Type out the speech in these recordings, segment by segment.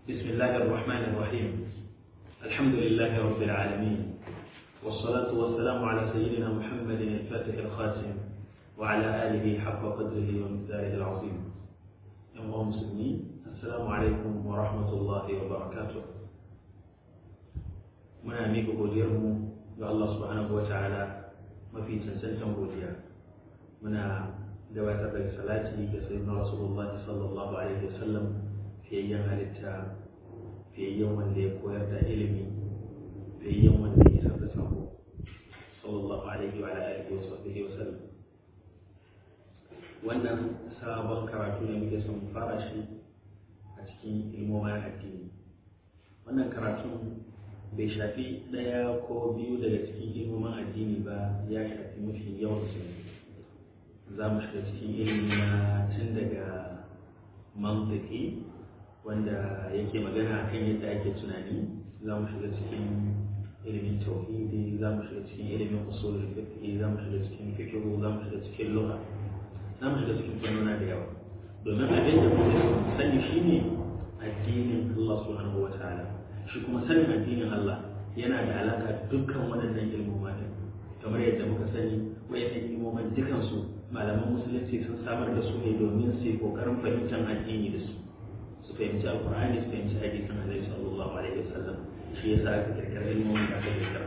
بسم الله الرحمن الرحيم الحمد لله رب العالمين والصلاة والسلام على سيدنا محمد الفاتح الخاتم وعلى آله حق قدره ومقداره العظيم أيها المسلمين السلام عليكم ورحمة الله وبركاته muna miƙa godiyarmu ga Allah subhanahu wa ta'ala mafi cancantan godiya muna gabatar da salati ga sayyidina rasulullahi sallallahu alaihi wasallam fiyayyen halitta fiyayyen wanda ya koyar da ilimi fiyayyen wanda ya isar da sako sallallahu alaihi wa alihi wa sahbihi wa sallam wannan sabon karatu ne muke son fara shi a cikin ilmomin addini wannan karatun bai shafi ɗaya ko biyu daga cikin ilmomin addini ba ya shafi mafi yawan su za mu shiga cikin ilimi na tun daga mantiki wanda yake magana kan yadda ake tunani za mu shiga cikin ilimin tauhidi za mu shiga cikin ilimin usulul fiqh za mu shiga cikin fiqh za mu shiga cikin lugha za mu shiga cikin fannona da yawa domin abin da muke so mu sani shine addinin Allah subhanahu wataala shi kuma sanin addinin Allah yana da alaka dukkan waɗannan ilmoma din kamar yadda muka sani wayannan ilmoman dukansu malaman musulunci sun samar da su ne domin su yi kokarin fahimtar addini da su su fahimci alkur'ani su fahimci hadisin annabi sallallahu alaihi wasallam shi yasa aka kirkira ilmomin da aka kirkira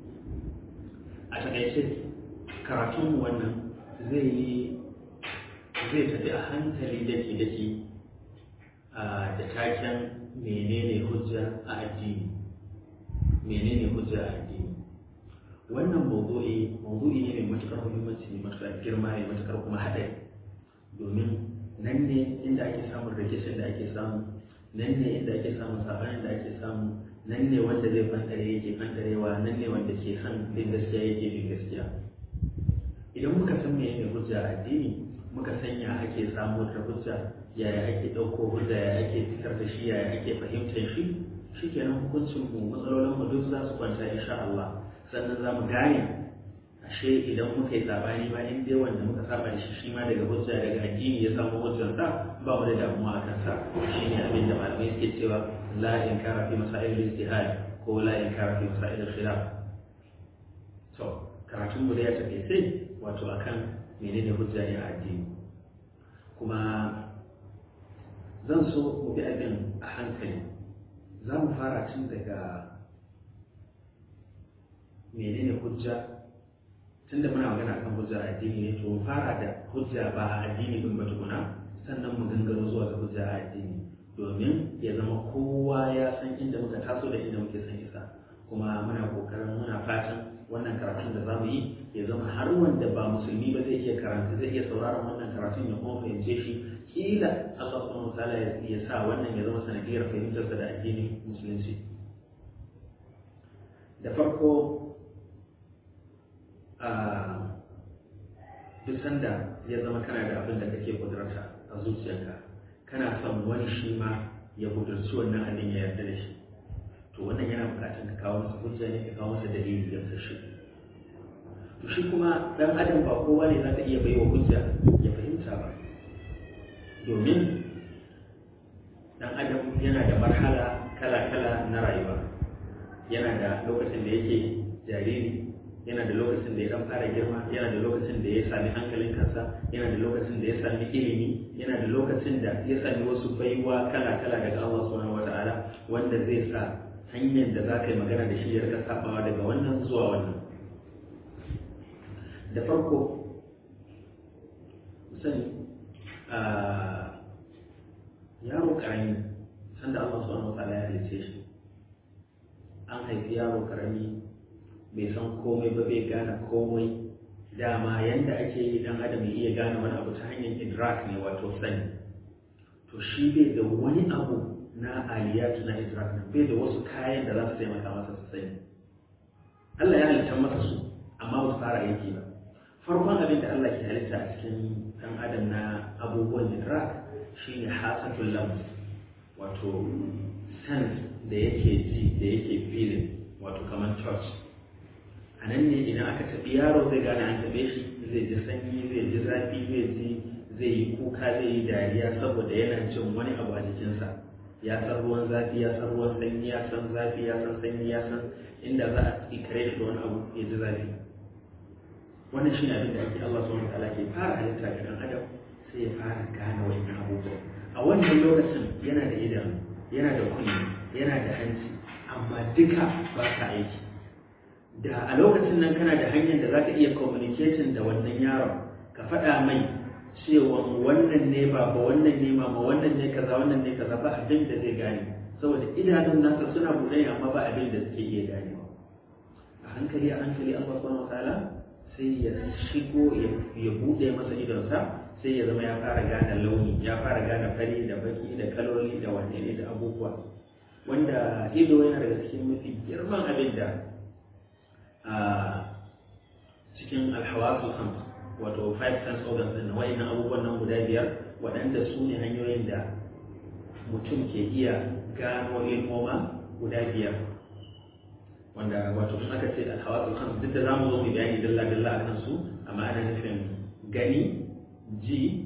a takaice karatun wannan zai yi zai tafi a hankali daki daki da taken menene hujja a addini menene hujja a addini wannan mawdu'i mawdu'i ne mai matukar muhimmanci mai matukar girma mai matukar kuma haɗari domin nan ne inda ake samun rikicin da ake samu nan ne inda ake samun sabanin da ake samu nan ne wanda zai fantare yake fantarewa nan ne wanda ke son bin gaskiya yake bin gaskiya idan muka san menene hujja a addini muka sanya ake samu da hujja yaya ake ɗauko hujja yaya ake fitar da shi yaya ake fahimtar shi shikenan hukuncin mu matsalolin mu duk za su kwanta insha Allah sannan za mu gane ashe idan muka yi sabani ba in dai wanda muka saba da shi shi ma daga hujja daga addini ya samu hujjar sa ba mu da damuwa a kansa shine abin da malamai suke cewa la inkara fi masail ijtihad ko la inkara fi masail khilaf to karatun mu da ya tafi sai wato akan menene hujja ne a addini kuma zan so mu bi abin a hankali za mu fara tun daga menene hujja tunda muna magana kan hujja a addini ne to mu fara da hujja ba a addini din ba tukuna sannan mu gangaro zuwa ga hujja a addini domin ya zama kowa ya san inda muka taso da inda muke san isa kuma muna kokarin muna fatan wannan karatun da za mu yi ya zama har wanda ba musulmi ba zai iya karanta zai iya sauraron wannan karatun ya kuma fahimce shi kila Allah subhanahu wataala ya sa wannan ya zama sanadiyar fahimtarsa da addinin musulunci da farko a duk sanda ya zama kana da abin da kake kudurta a zuciyarka kana son wani shi ma ya kudurci wannan abin ya yarda da shi to wannan yana bukatar ka kawo masa hujja ne ka kawo masa dalili da shi to shi kuma dan adam ba kowa ne zaka iya baiwa hujja ya fahimta ba domin dan adam yana da marhala kala-kala na rayuwa yana da lokacin da yake jariri yana da lokacin da ya dan fara girma yana da lokacin da ya sami hankalin kansa yana da lokacin da ya sami ilimi yana da lokacin da ya sami wasu baiwa kala-kala daga Allah subhanahu wata'ala wanda zai sa hanyar da za ka yi magana da shi ya rika sabawa daga wannan zuwa wannan da farko sani yaro karami sanda Allah subhanahu wa ta'ala ya halice shi an haifi yaro karami bai san komai ba bai gane komai dama yanda ake yi dan adam ya iya gane wani abu ta hanyar idrak ne wato sani to shi bai da wani abu na aliyatu na idrak ne bai da wasu kayan da za su taimaka masa su sani Allah ya halitta masa su amma ba su fara aiki ba farkon abin da Allah ke halitta a cikin dan adam na abubuwan idrak shine hasatul lams wato sense da yake ji da yake feeling wato kamar touch a nan ne idan aka taɓi yaro zai gane an taɓe shi zai ji sanyi zai ji zafi zai ji zai yi kuka zai yi dariya saboda yana jin wani abu a jikinsa ya san ruwan zafi ya san ruwan sanyi ya san zafi ya san sanyi ya san inda za a tsikare shi da wani abu ya ji zafi wannan shi ne abin da ake Allah subhanahu wataala ke fara halitta ga dan adam sai ya fara gane wannan abubuwa a wannan lokacin yana da idanu yana da kunni yana da hanci amma duka ba sa aiki da a lokacin nan kana da hanyar da za ka iya communicating da wannan yaron ka faɗa mai cewa wannan ne ba ba wannan ne ma wannan ne kaza wannan ne kaza ba abin da zai gane saboda idanun nasa suna buɗe amma ba abin da suke iya ganewa a hankali a hankali Allah subhanahu wataala sai ya shigo ya buɗe masa idonsa sai ya zama ya fara gane launi ya fara gane fari da baki da kaloli da wane ne da abubuwa wanda ido yana daga cikin mafi girman abin da a cikin alhawasul khams wato five sense organs din wa'annan abubuwan nan guda biyar waɗanda su ne hanyoyin da mutum ke iya gano ilmoma guda biyar wanda wato sun aka ce alhawasul khams duk da zamu zo mu bayani dalla dalla akan su amma ana nufin gani ji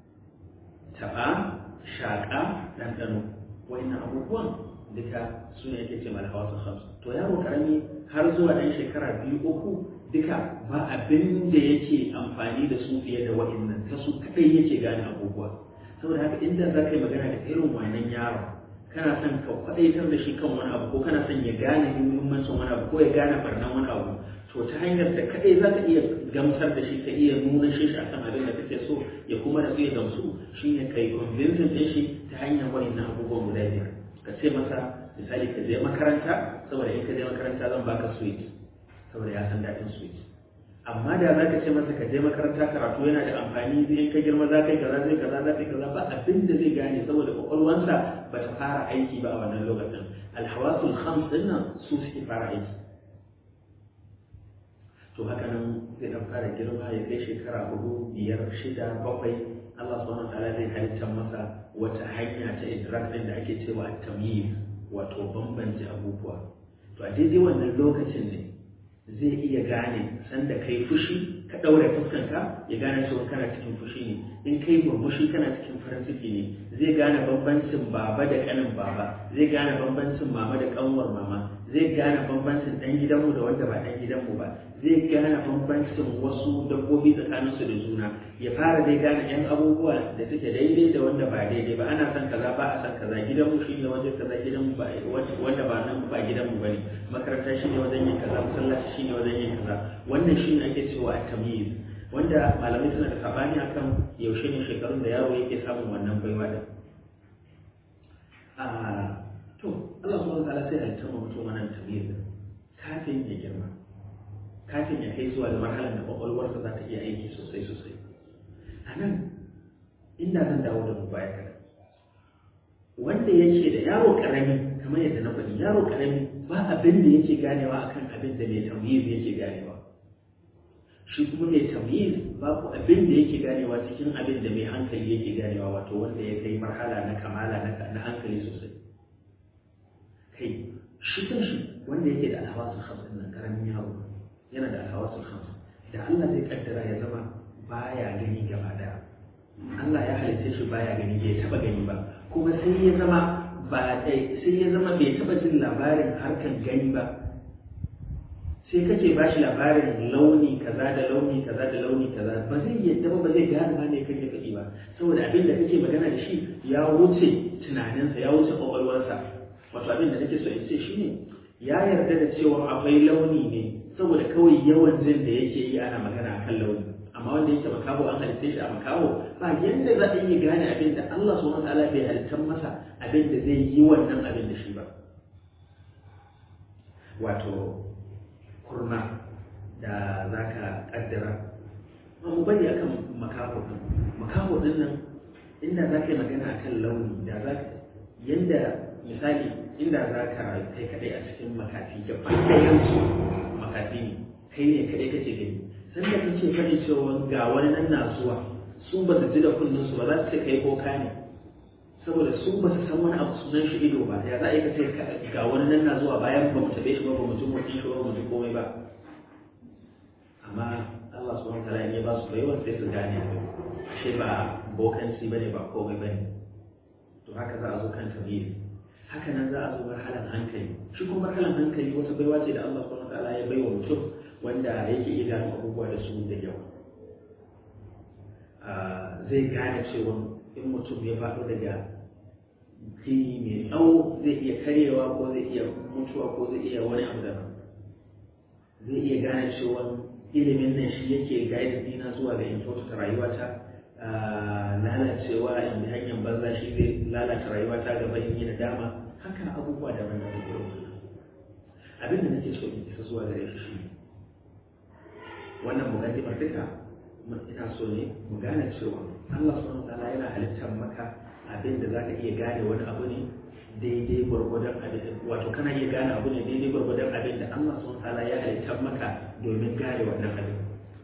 taɓa shaƙa ɗanɗano wa'annan abubuwan duka su ne ake ce alhawasul khams to yaro karami har zuwa ɗan shekara biyu uku duka ba abin da yake amfani da su fiye da wa'annan ta su kadai yake gane abubuwa saboda haka inda za ka yi magana da irin wannan yaron kana son ka kwadaitar da shi kan wani abu ko kana son ya gane muhimmancin wani abu ko ya gane barnan wani abu to ta hanyar da kadai za ka iya gamsar da shi ka iya nuna shi shi akan abin da kake so ya kuma da ya gamsu shine kai convincing din shi ta hanyar wa'annan abubuwan guda biyar ka ce masa misali ka je makaranta saboda in ka je makaranta zan baka sweet saboda ya san daɗin sweet amma da za ka ce masa ka je makaranta karatu yana da amfani zai in ka girma za ka yi kaza zai kaza za ka yi kaza ba abin da zai gane saboda kwakwalwansa ba ta fara aiki ba a wannan lokacin alhawasul khams din nan su suke fara aiki to haka nan zai dan fara girma ya kai shekara hudu biyar shida bakwai Allah subhanahu wataala zai halittar masa wata hanya ta idrak din da ake cewa tamyiz wato bambance abubuwa to a daidai wannan lokacin ne zai iya gane sanda kai fushi ka ɗaure fuskanka ya gane cewa kana cikin fushi ne in kai murmushi kana cikin farin ciki ne zai gane bambancin baba da ƙanin baba zai gane bambancin mama da ƙanwar mama zai gane bambancin ɗan gidanmu da wanda ba ɗan gidanmu ba zai gane bambancin wasu dabbobi tsakaninsu da juna ya fara dai gane yan abubuwa da suke daidai da wanda ba daidai ba ana son kaza ba a son kaza gidanmu shi ne wajen kaza gidanmu ba wanda ba nan ba gidanmu ba ne makaranta shi ne wajen yin kaza masallaci shi ne wajen yin kaza wannan shi ne ake cewa a tamyiz wanda malamai suna da sabani akan yaushe ne shekarun da yaro yake samun wannan baiwa din to Allah subhanahu wa ta'ala sai halitta ma mutum wannan tamyiz kafin ya girma kafin ya kai zuwa da marhalar da kwakwalwarsa za ta iya aiki sosai sosai a nan inda zan dawo da mu baya kaɗan wanda yake da yaro ƙarami kamar yadda na faɗi yaro ƙarami ba abin da yake ganewa akan abin da mai tamyiz yake ganewa shi kuma mai tamyiz babu abin da yake ganewa cikin abin da mai hankali yake ganewa wato wanda ya kai marhala na kamala na hankali sosai kai shi kanshi wanda yake da alhawasul khams nan karamin yaro yana da alhawasul khams da Allah zai kaddara ya zama baya gani gaba daya Allah ya halitta shi baya gani bai taba gani ba kuma sai ya zama ba sai ya zama bai taba jin labarin harkan gani ba sai kake ba shi labarin launi kaza da launi kaza da launi kaza ba zai yadda ba ba zai gane ma me kake faɗi ba saboda abin da kake magana da shi ya wuce tunaninsa ya wuce kwakwalwarsa wato abin da nake so in ce shine ya yarda da cewa akwai launi ne saboda kawai yawan jin da yake yi ana magana akan launi amma wanda yake makaho an halitta shi a makaho ba yanda za a iya gane abin da Allah subhanahu wataala bai halittar masa abin da zai yi wannan abin da shi ba wato kurma da za ka kaddara ba mu bari akan makaho din makaho din nan inda za ka yi magana akan launi da za ka yanda misali inda za ka kai kadai a cikin makafi gaba ɗayansu makafi ne kai ne kadai kace gani san da kace faɗi cewa ga wani nan na zuwa su ba su ji da kullun su ba za su ce kai boka ne saboda su ba su san wani abu sunan shi ido ba ya za a yi kace ga wani nan na zuwa bayan ba mu tabe shi ba ba mu ji motsin shi ba ba mu ji komai ba amma Allah subhanahu wa ta'ala ya ba su baiwa sai su gane ashe ba bokanci bane ba komai bane to haka za a zo kan tamyiz haka nan za a zo marhalan hankali shi kuma marhalan hankali wata baiwa ce da Allah subhanahu wataala ya baiwa mutum wanda yake iya gano abubuwa da su da yawa zai gane cewa in mutum ya faɗo daga gini mai tsawo zai iya karyewa ko zai iya mutuwa ko zai iya wani abu daban zai iya gane cewa ilimin nan shi yake guide dina zuwa ga in kyautata rayuwata lalacewa in bi hanyar banza shi zai lalata rayuwata gaba in yi nadama haka abubuwa daban da irin abin da nake so in isa zuwa gare shi shi wannan mugaddimar duka ina so ne mu gane cewa Allah subhanahu wataala yana halittar maka abin da zaka iya gane wani abu ne daidai gwargwadon abin wato kana iya gane abu ne daidai gwargwadon abin da Allah subhanahu wataala ya halittar maka domin gane wannan abin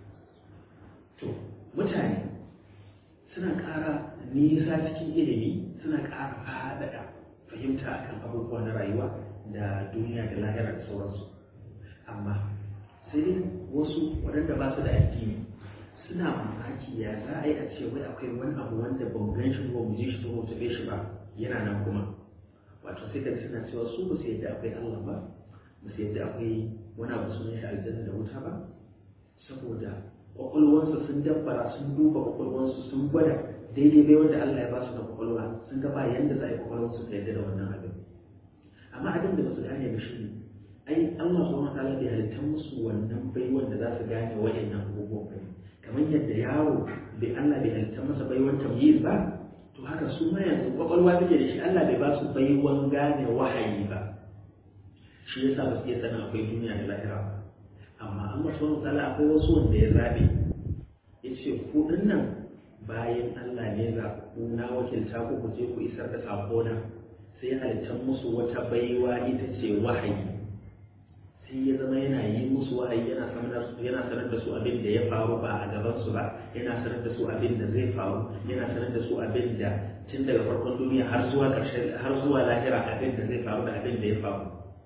to mutane suna ƙara nisa cikin ilimi suna ƙara faɗaɗa fahimta akan abubuwa na rayuwa da duniya da lahira da sauransu amma sai dai wasu waɗanda ba su da addini suna mamaki ya za a yi a ce wai akwai wani abu wanda ba mu gan shi ba mu ji shi ba mu taɓe shi ba yana nan kuma wato sai ka suna cewa su ba su yadda akwai Allah ba ba su yadda akwai wani abu sunan shi aljanna da wuta ba saboda kwakwalwansu sun dabbara sun duba kwakwalwansu sun gwada daidai bai wanda Allah ya ba su da kwakwalwa sun ga ba yanda za a yi kwakwalwansu ta yadda da wannan abin amma abin da ba su gane ba shi ne ai Allah subhanahu wa ta'ala bai halitta musu wannan baiwan da za su gane wa'annan abubuwan ba kamar yadda yaro bai Allah bai halitta masa baiwan tamyiz ba to haka su ma yanzu kwakwalwa take da shi Allah bai ba su baiwan gane wahayi ba shi yasa ba su iya sanin akwai duniya da lahira ba amma Allah subhanahu wa ta'ala akwai wasu wanda ya zabe yace ku nan bayan Allah ne za ku na wakilta ku ku je ku isar da sako na sai halittar musu wata baiwa ita ce wahayi sai ya zama yana yi musu wahayi yana yana sanar da su abin da ya faru ba a gaban su ba yana sanar da su abin da zai faru yana sanar da su abin da tun daga farkon duniya har zuwa ƙarshen har zuwa lahira abin da zai faru da abin da ya faru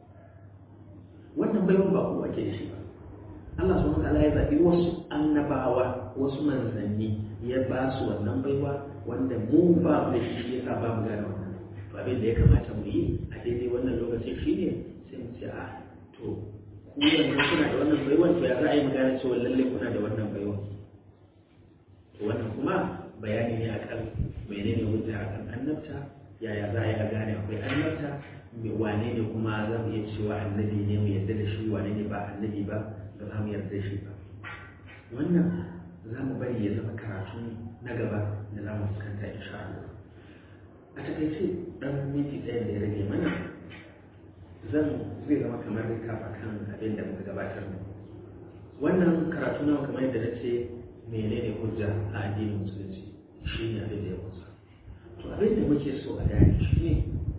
wannan baiwan ba kowa ke da shi ba Allah subhanahu wataala ya zaɓi wasu annabawa wasu manzanni ya ba su wannan baiwa wanda mu ba mu da shi shi yasa ba mu gane wannan to abin da ya kamata mu yi a daidai wannan lokacin shine sai mu ce a to ku yanzu kuna da wannan baiwan to ya za a yi mu gane cewa lalle kuna da wannan baiwan to wannan kuma bayani ne akan menene hujja akan annabta yaya za a yi a gane akwai annabta wane ne kuma za mu iya cewa annabi ne mu yarda da shi wane ne ba annabi ba ba za mu yarda shi ba wannan za mu bari ya zama karatu na gaba da za mu fuskanta insha Allah a takaice dan minti ɗaya da ya rage mana zan zai zama kamar kafa kan abin da muka gabatar ne wannan karatu nawa kamar yadda na ce menene hujja a addinin musulunci shi ne abin da ya kusa to abin da muke so a gane shi ne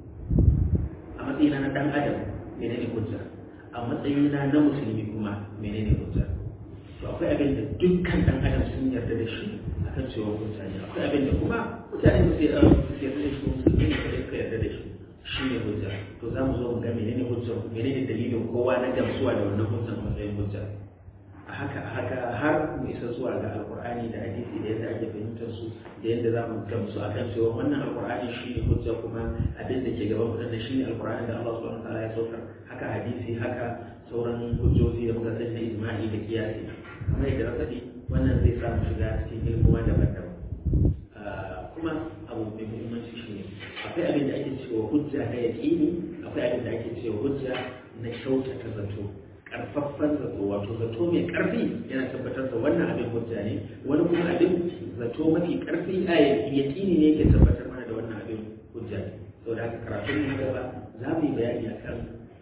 a matsayina na dan adam menene hujja a matsayina na musulmi kuma menene hujja to akwai abin da dukkan dan adam sun yarda da shi akan cewa hujja ne akwai abin da kuma mutane ba sai yarda da shi musulmi ne kada suka yarda da shi shi ne hujja to za mu zo mu ga menene hujja menene dalilin kowa na gamsuwa da wannan hujjan matsayin hujja a haka a haka har mu isa zuwa ga alkur'ani da hadisi da yadda ake fahimtar su da yadda za mu gamsu a kan cewa wannan alkur'ani shi ne hujja kuma abin da ke gaban mutum da shi ne alkur'ani da Allah subhanahu wataala ya saukar haka hadisi haka sauran hujjoji da muka sani na ijma'i da kiyasi kamar yadda na faɗi wannan zai sa mu shiga cikin ilmuwa daban-daban kuma abu mai muhimmanci shi ne akwai abin da ake cewa hujja na yaƙini akwai abin da ake cewa hujja na kyautata zato karfaffan zato wato zato mai karfi yana tabbatar da wannan abin hujja ne wani kuma abin zato mafi karfi a yaƙini ne yake tabbatar mana da wannan abin hujja ne saboda haka karatun mu gaba za mu yi bayani akan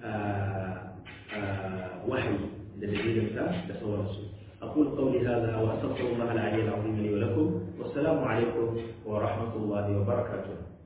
wahayi da dalilinsa da sauransu أقول قولي هذا وأستغفر الله العلي العظيم لي ولكم والسلام عليكم ورحمة الله وبركاته